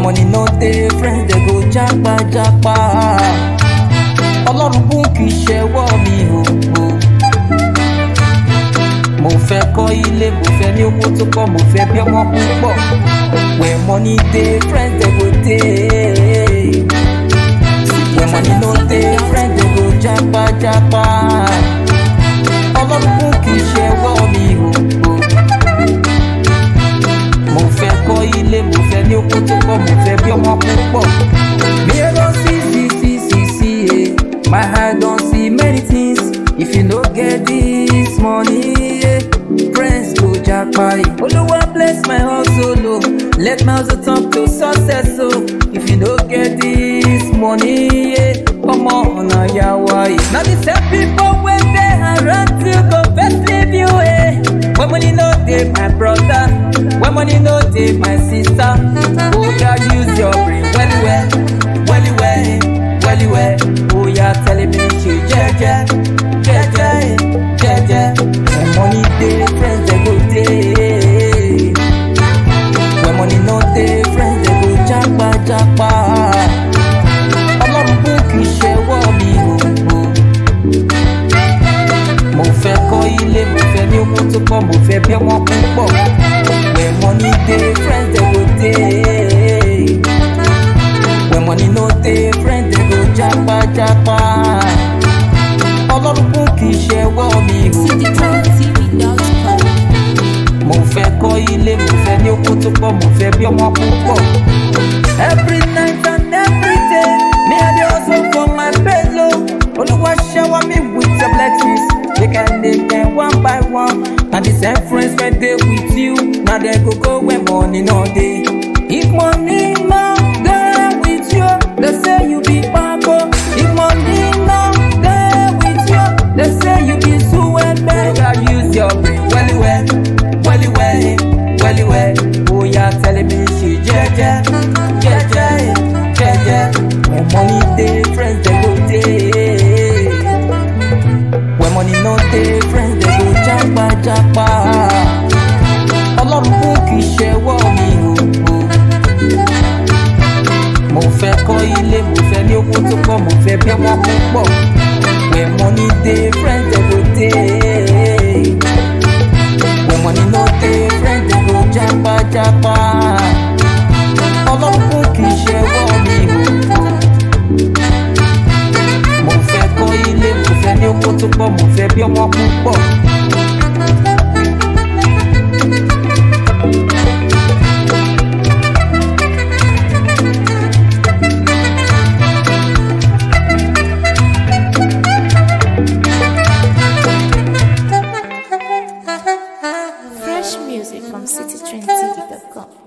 money no dey friends dey go japa japa ọlọ́run bùn kì í ṣẹwọ́ mi o. o. mo fẹ́ kọ́ ilé mo fẹ́ ní owó tó pọ̀ mo fẹ́ bí ọmọ púpọ̀ where money dey friends dey go dey where money no dey friends dey go japa japa ọlọ́run bùn kì í ṣẹwọ́ mi o. o. mo fẹ́ kọ́ ilé mo fẹ́ ní owó tó pọ̀ mo fẹ́ bí ọmọ púpọ̀. mi ò lọ sí sí sí sí sí e my eye don see many things if you no get this money eh, friends go japa e. olúwa bless my hustle o let my hustle turn to success o if you no get this money eh, ọmọ ọ̀nà yà wá e. na the same people wey dey around you go first leave you eh. when money no dey my brother when money no dey my sister oya use your brain well well well well well well oya tell me ṣe jẹ́jẹ́ jẹ́jẹ́ jẹ́jẹ́ when money dey friends dey go dey when money no dey friends dey go japa japa ọlọ́run bùn kì í ṣẹwọ́ mi o. o. mo fẹ́ kọ́ ilé mo fẹ́ ní owó tó pọ̀ mo fẹ́ bí ọmọ púpọ̀ where money dey friends dey go dey where money no dey friends dey go japa japa ọlọ́run kún kì í ṣẹwọ́ mi o. citytrendtv.com. mo fẹ́ kọ́ ilé mo fẹ́ ní owó tó pọ̀ mo fẹ́ bí ọmọ púpọ̀. every night and every day me i dey hustle for my paylo olúwa shower me with your blessings make i name them one by one na the same friends wey dey with you na dem go go when money no dey. if money no dey with you dey say you be kpako if money no dey with you dey say you be suwebe. oya use your brain well well well well well well oya tell me ṣe jẹjẹ jẹjẹ jẹjẹ when money dey friends dey go dey when money no dey friends dey go japa japa ọlọ́run kún kì í ṣẹwọ́ mi o. o. mo fẹ́ kọ́ ilé mo fẹ́ ní owó tó pọ̀ mo fẹ́ bí ọmọ púpọ̀ where money dey friends dey go dey when money no dey friends dey go japa japa ọlọ́run kún kì í ṣẹwọ́ mi o. mo fẹ́ kọ́ ilé mo fẹ́ ní owó tó pọ̀ mo fẹ́ bí ọmọ púpọ̀. Fresh music from citytrendtv.com.